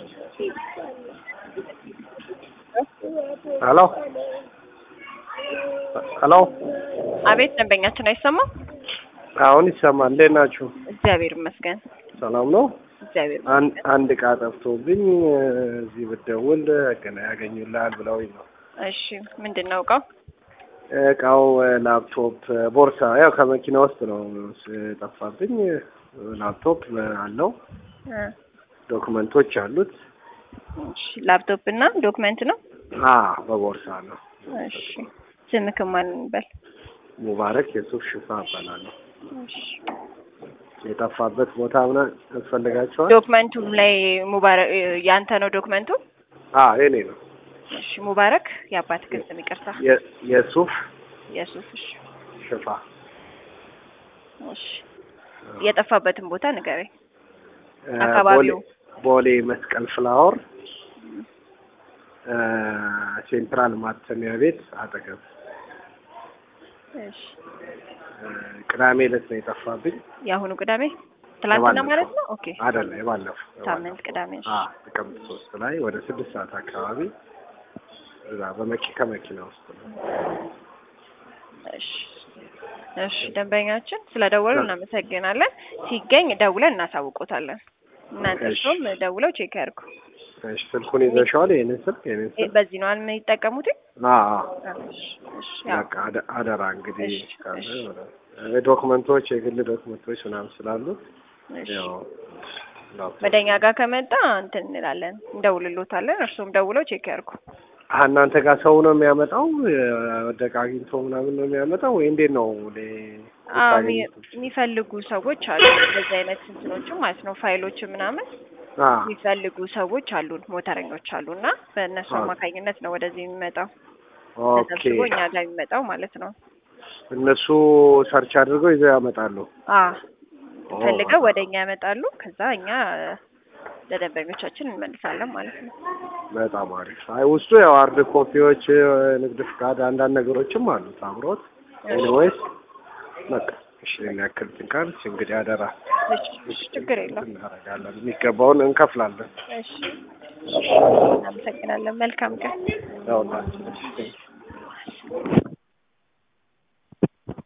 ሄሎ ሄሎ አቤት ደንበኛችን አይሰማም? አሁን ይሰማል። እንዴት ናችሁ? እግዚአብሔር ይመስገን። ሰላም ነው? እግዚአብሔር አንድ አንድ እቃ ጠፍቶብኝ እዚህ ብትደውል ገና ያገኙልሃል ብለውኝ ነው። እሺ ምንድን ነው እቃው? እቃው ላፕቶፕ፣ ቦርሳ ያው ከመኪና ውስጥ ነው ጠፋብኝ። ላፕቶፕ አለው፣ እ ዶክመንቶች አሉት። እሺ ላፕቶፕ እና ዶክመንት ነው። አ በቦርሳ ነው። እሺ ስምክም ማን እንበል? ሙባረክ የሱፍ ሽፋ እባላለሁ። እሺ የጠፋበት ቦታ ምናምን ያስፈልጋቸዋል? ዶክመንቱ ላይ ሙባረክ ያንተ ነው ዶክመንቱ? አ የኔ ነው። እሺ ሙባረክ የአባት ግን ስም ይቅርታ። የ- የሱፍ የሱፍ እሺ ሽፋ እሺ የጠፋበትን ቦታ ንገረኝ። እ አካባቢው? ቦሌ- ቦሌ መስቀል ፍላወር እ ሴንትራል ማተሚያ ቤት አጠገብ እሺ እ ቅዳሜ ዕለት ነው የጠፋብኝ። የአሁኑ ቅዳሜ ትላንትና የባለፈው። ማለት ነው? ኦኬ አይደለም የባለፈው ሳምንት ቅዳሜ እሺ። አ ጥቅምት ሶስት ላይ ወደ ስድስት ሰዓት አካባቢ እዛ በመኪ ከመኪና ውስጥ ነው። እሺ እሺ ደንበኛችን ስለደወሉ እናመሰግናለን። ሲገኝ ደውለን እናሳውቆታለን። እናንተ እሺ። እሱም ደውለው ቼክ ያድርጉ። እሺ ስልኩን ይዘሽዋል? ይሄንን ስልክ ይሄንን እ- ስልክ በዚህ ነው የሚጠቀሙት? አ እሺ እሺ ያው በቃ አደ- አደራ እንግዲህ እሺ፣ ካለ እሺ። እ ዶክመንቶች የግል ዶክመንቶች ምናምን ስላሉት እሺ ያው ላፕቶፕ ወደኛ ጋር ከመጣ እንትን እንላለን፣ እንደውልሎታለን። እርሱም ደውለው ቼክ ያድርጉ። አሀ እናንተ ጋር ሰው ነው የሚያመጣው? የወደቀ አግኝቶ ምናምን ነው የሚያመጣው ወይ እንዴት ነው? ሌ- አዎ የምታገኙት? የሚ- የሚፈልጉ ሰዎች አሉ። እንደዚህ አይነት እንትኖችም ማለት ነው ፋይሎች ምናምን አ የሚፈልጉ ሰዎች አሉን፣ ሞተረኞች አሉ እና በእነሱ ኦኬ። አማካኝነት ነው ወደዚህ የሚመጣው ኦኬ ተሰብስቦ እኛ ጋር የሚመጣው ማለት ነው። እነሱ ሰርች አድርገው ይዘው ያመጣሉ። አ ኦ፣ ፈልገው ወደ እኛ ያመጣሉ። ከዛ እኛ ለደንበኞቻችን እንመልሳለን ማለት ነው። በጣም አሪፍ። አይ ውስጡ ያው ሃርድ ኮፒዎች፣ ንግድ ፍቃድ፣ አንዳንድ ነገሮችም አሉት አብሮት። ኤኒዌይስ በቃ እሺ ያክል ትንካልች እንግዲህ አደራ እሺ ችግር የለውም። እናደርጋለን፣ የሚገባውን እንከፍላለን። እሺ እናመሰግናለን። መልካም ቀን። ያውላችሁ